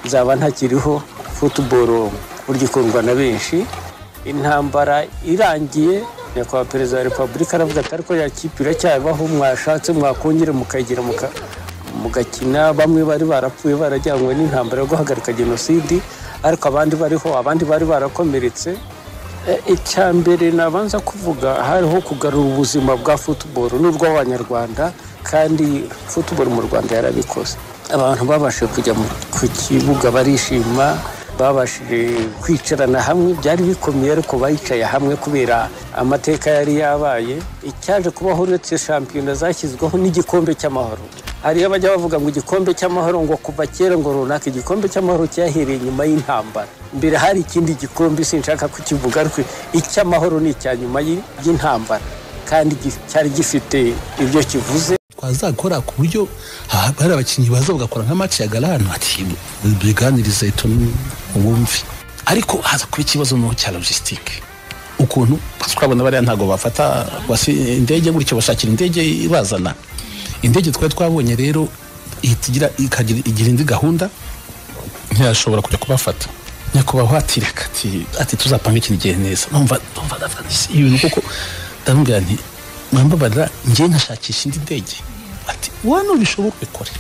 nzaba ntakiriho futuboro burya ikundwa na benshi intambara irangiye nyakubahwa perezida wa repubulika aravuga ati ariko ya kipe iracyabaho mwashatse mwakongera mukayigira muka- mugakina bamwe bari barapfuye barajyanywe n'intambara yo guhagarika jenoside ariko abandi bariho abandi bari barakomeretse E, icya mbere nabanza kuvuga hariho kugarura ubuzima bwa futuboro n'urw'abanyarwanda kandi futuboro mu rwanda yarabikoze abantu babashije kujya mu- ku kibuga barishima babashije kwicarana hamwe byari bikomeye ariko bayicaye hamwe kubera amateka yari yabaye icyaje kubaho uretse shampiyona zashyizweho n'igikombe cy'amahoro hariyo abajya bavuga ngo igikombe cy'amahoro ngo kuva kera ngo runaka igikombe cy'amahoro cyahereye nyuma y'intambara mbere hari ikindi gikombe sinshaka kukivuga ariko icy'amahoro ni icya nyuma y'i- y'intambara kandi gi- cyari gifite ibyo kivuze twazakora ku buryo ha- hari abakinnyi baza bagakora nka match ya galani ati biganiriza itoni ubumvi ariko haza kuba ikibazo no cya logistique ukuntu parce ko abona bariya ntabwo bafata basi indege gutyo bashakira indege ibazana indege twari twabonye rero ihita igira ikagira igira indi gahunda ntiyashobora kujya kubafata nyakubahwa ati reka ati ati tuzapanga iki gihe neza numva numva ndavuga nti "Si ibintu kuko ndamubwira nti mwambabarira njye nkashakisha indi ndege ati wano bishoboka bikore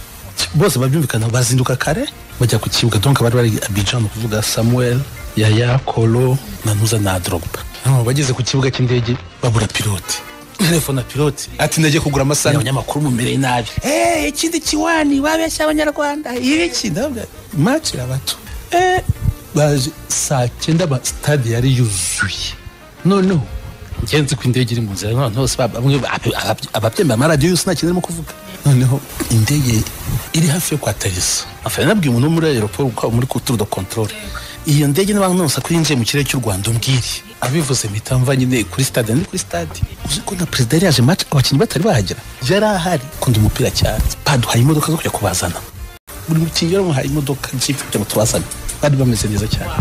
bose babyumvikana bazinduka kare bajya ku kibuga donc bari bari abijan kuvuga samuel yaya kolo nanuza na drogba Noneho bageze ku kibuga cy'indege babura pilote telefone piloti ati ndagiye kugura amasaha abanyamakuru mumereye nabi eee ikindi kiwani babeshya abanyarwanda ibiki ndababwira maci abato eee baje saa cyenda ba sitade yari yuzuye noneho ngenzi ko indege iri mu nzira none hose ba- bamwe ba- abab- ababyemera amaradiyo yose nta kintu arimo kuvuga noneho indege iri hafi yo kwatarisa afana nabwiye umuntu wo muri aeroport ukaba muri kuturu do controle iyo ndege n'abanonsa ko yinjiye mu kirere cy'u rwanda umbwire abivuze mpita mva nyine kuri stade ndi kuri stade uzi ko na perezida yari yaje match abakinnyi batari bahagera yari ahari akunda umupira cyane baduhaye imodoka zo kujya kubazana buri mukinnyi yaramuhaye imodoka jipe kugira ngo tubazane bari bameze neza cyane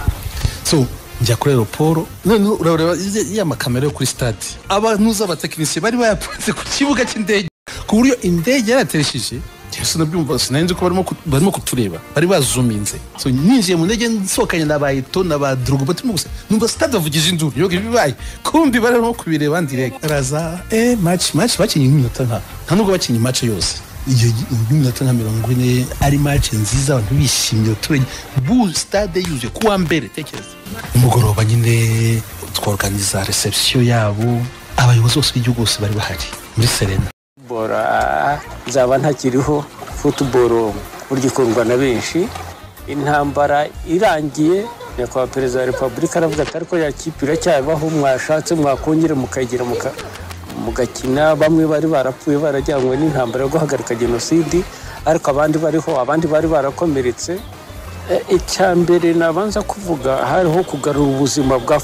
so njya kuri aeroporo noneho urareba ya- ya makamera yo kuri stade abantuza abatekinisiye bari bayapanze ku kibuga cy'indege ku buryo indege yarateresheje sinabyumva sinanzi ko barimo ku- barimo kutureba bari bazuminze so ninjiye mu ndege nsohokanye na ba eto na ba drogba turimo gusa numva stade bavugije induru yoga ibibaye kumbi barimo kubireba ndirega baraza eh match match bakinnye nk'iminota nka nta nubwo bakinnye match yose iyo minota nka mirongo ine ari match nziza abantu bishimye abaturage bu stade yuzuye kuwa mbere tekereza nimugoroba nyine tworganiza reception yabo abayobozi bose b'igihugu bose bari bahari muri serena bora nzaba ntakiriho futuboro burya ikundwa na benshi intambara irangiye nyakubahwa perezida wa repubulika aravuga ati ariko ya kipe iracyabaho mwashatse mwakongera mukayigira muka- mugakina bamwe bari barapfuye barajyanywe n'intambara yo guhagarika jenoside ariko abandi bariho abandi bari barakomeretse E, icya mbere nabanza kuvuga hariho kugarura ubuzima bwa